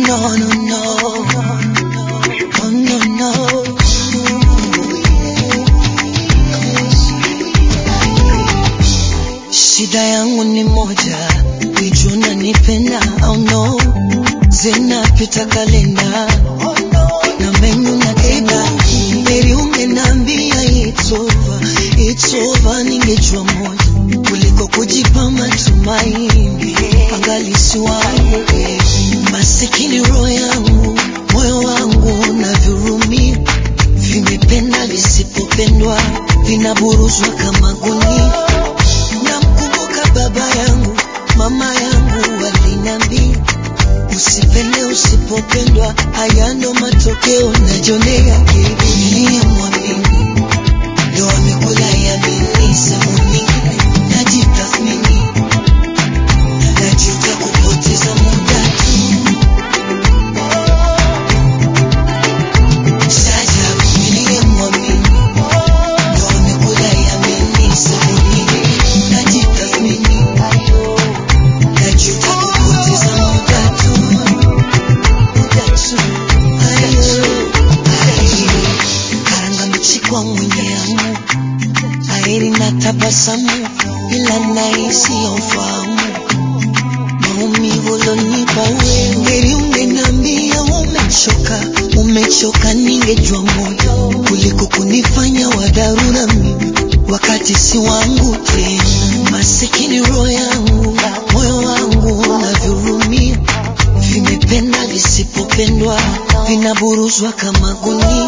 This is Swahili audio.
no, no, no. Oh, no, no. Shida yangu ni moja, wijua unanipenda au no? Zinapita kalenda na menyu natenda, heri ungeniambia it's over, it's over, ningejua moja kuliko kujipa matumaini, angalisi wangu masikini, roho yangu, moyo wangu unavyurumia, vimependa visipopendwa, vinaburuzwa kama gunia. Namkumbuka baba yangu, mama yangu waliniambia, usipende usipopendwa, haya ndo matokeo najionea. Niliyemwamini ndo amekula yamini, sehemu nyingine najitathmini, najuta kupoteza muda tu. Sajabu niliyemwamini ndo amekula yamini, sehemu nyingine najitathmini, najuta kupoteza muda tu. Muda tu. Ayo, ayo. Karanga mbichi kwa mwenye amu aeri na tabasamu ila nahisi ufahamu maumivu ulonipa wewe heri ungeniambia umechoka umechoka ningejua moyo kuliko kunifanya wa dharura mimi wakati si wangu tena masikini roho yangu moyo wangu unavyurumia vimependa visipopendwa vinaburuzwa kama gunia